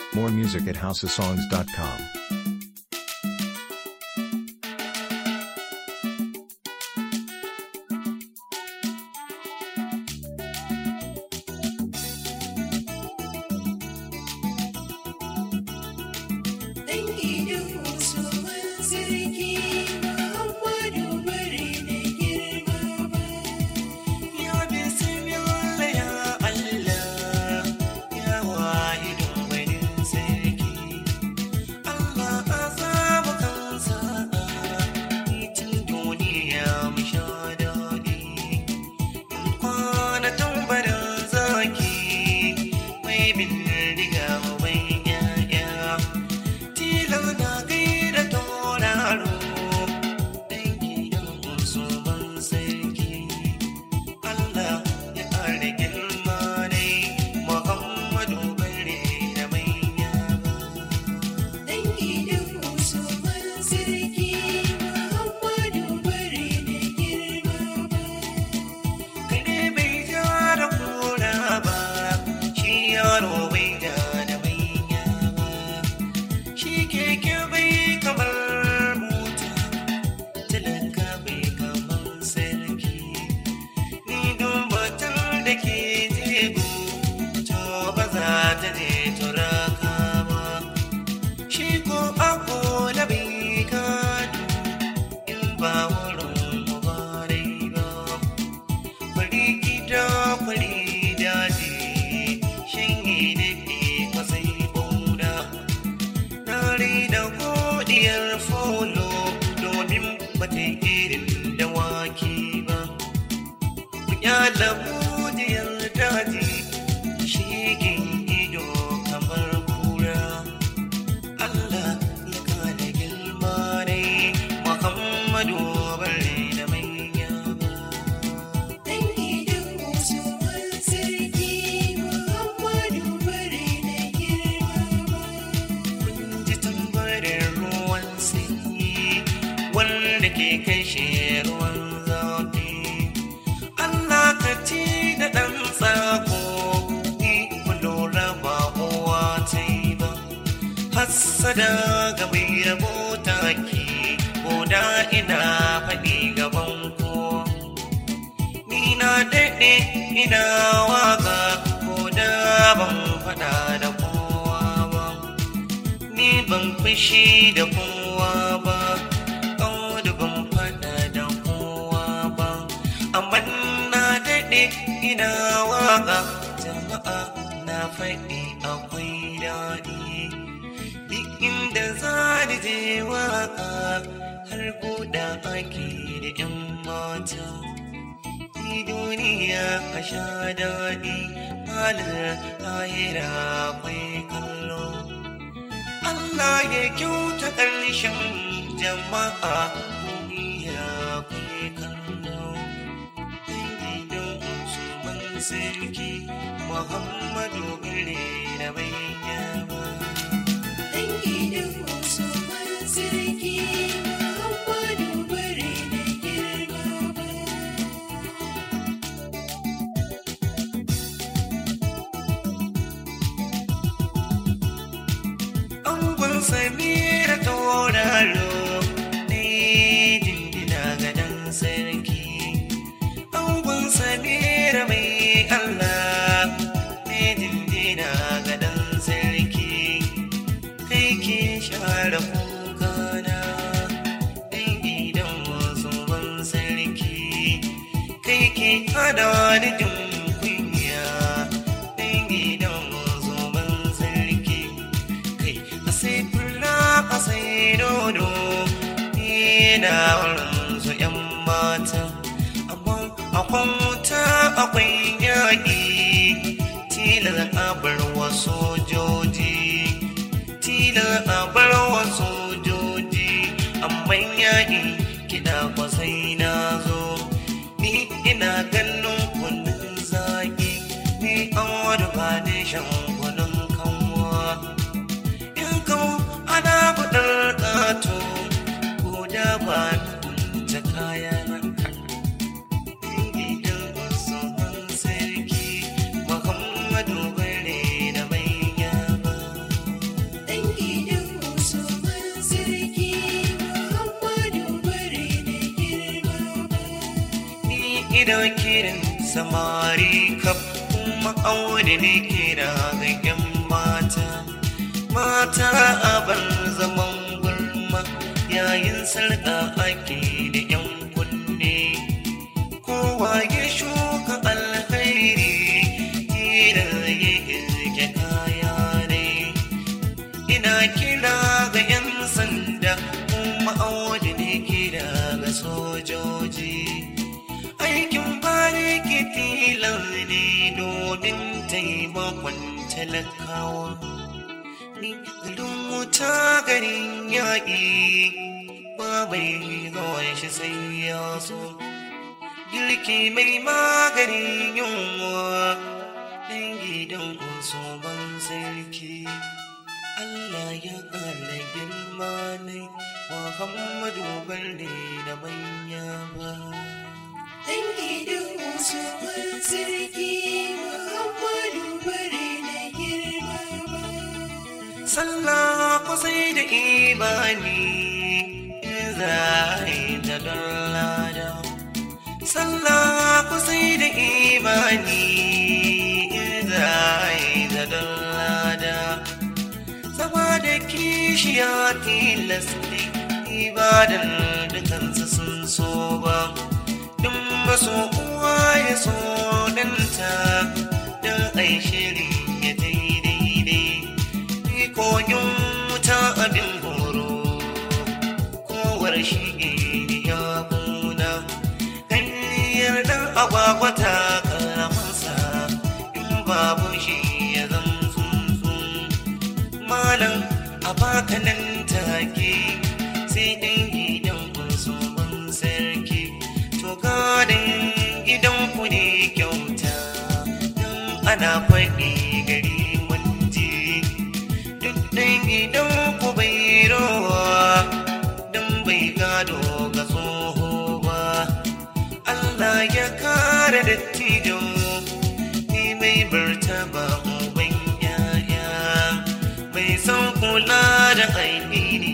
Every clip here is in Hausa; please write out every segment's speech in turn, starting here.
More music at houseofsongs.com. Dangi duhu su sarki Muhammadu bari da girma ba. Ya bismillah ya Allah ya wahidun wani sarki Allah azabu kansa titin duniya mu sha daɗi kwana tambarin zaki mai bindiga mai yaya tilar na gaida tauraro dangi yan su ban sarki Allah ya ƙara girma ne Muhammadu bare da mai yaba. Dangi duhu su sarki Muhammadu bari da girma ba. Kare bai ja da kura ba, shi yaro bai ja da mai yaba. Shi keke bai kamar mota, talaka bai kamar sarki. Ni dumbatan da ke jego, to ba za ta je turaka ba. Shi ko akola bai gado, in ba wurin mubarai ba. Kwari gida kwari daji, shanye daɗe kwasai boda. Nare da godiyar folo domin bata irin dawaki ba. Kunyala godiyar daji, shigin ido kamar kura. Allah ya kada girma ne, Muhammadu bare da mai yaba. Dangi duhu su sarki Muhammadu bari da girma ba. Kun ji tambarin ruwan sanyi wanda ke kashe ruwan zafi. Allah ka ci da ɗan tsako ni ku lura ba kowa ta yi ba. Hassada ga mai rabo taki ko da ina faɗi gaban kowa. Ni na daɗe ina waka ko da ban faɗa da kowa ba. Ni ban fushi da kowa ba, da ban faɗa da kowa ba. Amma na daɗe ina waka jama'a na faɗi akwai daɗi. Duk inda za ni je waka har buɗa ake da 'yan mata. Ni duniya a sha daɗi, halar lahira akwai kallo. Allah ya kyauta ƙarshen jama'a duniya akwai kallo. Dangi don Usman Sarki Muhammadu Gire da bayyana. Dangi duhu su sarki Muhammadu bari da girma ba. Angon Samira tauraro ne dindina ga dan sarki. Angon Samira mai Allah ne dindina ga dan sarki. Kai ke share kukana ɗan gidan wasu ban sarki. Kai ke hada ni jin kunya ɗan gidan wasu ban sarki. kai a sai fura a sai dodo ina wurin su yan mata amma akwai wuta akwai yaƙi tilar a bar wa sojoji tilar a bar wa sojoji amma yaƙi kiɗa kwa sai na zo ni ina ganin kunun zaƙi ni an wani ba da shan kunun kanwa in kawo ana buɗar ƙato ko da ba ta kaya gidan wasu sarki Muhammadu bare da mai ina kiran samari kaf kuma aure ne kira ga yan mata mata a bar zaman gulma yayin sarƙa ake da yan kunne kowa ya shuka alkhairi kira ya irke kaya ne ina kira ga 'yan sanda kuma aure ne kira ga sojoji aikin bariki tilar ne domin taimakon talakawa ni garin wuta garin yaƙi ba mai zuwa shi sai ya so girki mai maganin yunwa ɗan gidan ban sarki Allah ya ƙara girma ne Muhammadu Bello da manya ba. Ɗan gidan wasu sarki Muhammadu bare na girma ba. Sallah kusa da imani in za a yi ta don lada. Sallah kusa da imani in za a yi ta don lada. Zama da kishiya tilas ne ibadar dukansu sun so ba. Dun maso uwa ya so danta don ai shiri ya daidai. koyon wuta abin horo kowar shi ya kuna hanyar dan agwagwa ta karamansa in babu shi ya zan malam a baka nan take sai ɗan gidan kunsu ban sarki to gadon gidan ku ne kyauta don ana faɗi gari mun je duk ɗan gidan ku bai rowa don bai gado ga tsoho ba Allah ya kare dattijo ni mai martaba uban yaya mai son kula da ainihi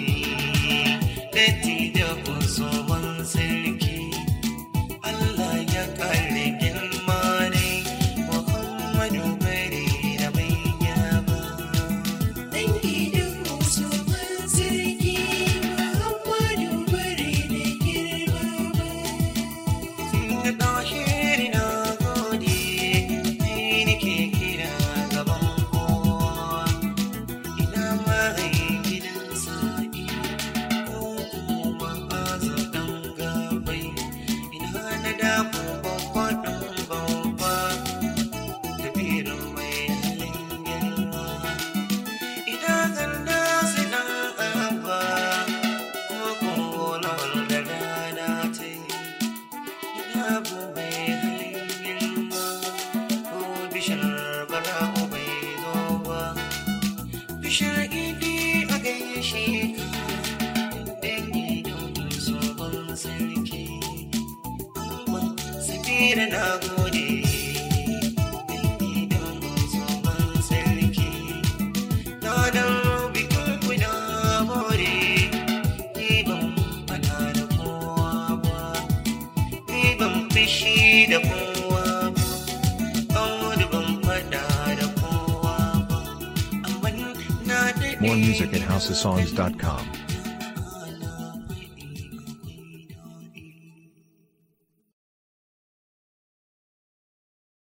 dattijo ku tsohon sarki Allah ya kare girma ne Muhammadu bari da bai yaba Ɗan gidan wasu sarki Muhammadu bare na girma ba. Inda ɗahiri na gode, ni nake kira gaban kowa. Ina mai gidan sa'i, ko kuma azu ɗan gabai. Ina na dako babba ɗan babba, kabiru mai halin girma. Ina ganda su ɗan abba, ko kuma lawal da rana ta yi. Abu bai halin girma ko bishar bara'u bai zo ba. Bishar idi a gaishe ka ɗan gidan tsohon sarki. Amma sabira na gode ɗan gidan tsohon sarki. Na dan bikin ku na more, ni ban faɗa da kowa ba. ni ban fishi da kowa ba Audu ban fada da kowa ba amma na daɗe More music at housesongs.com.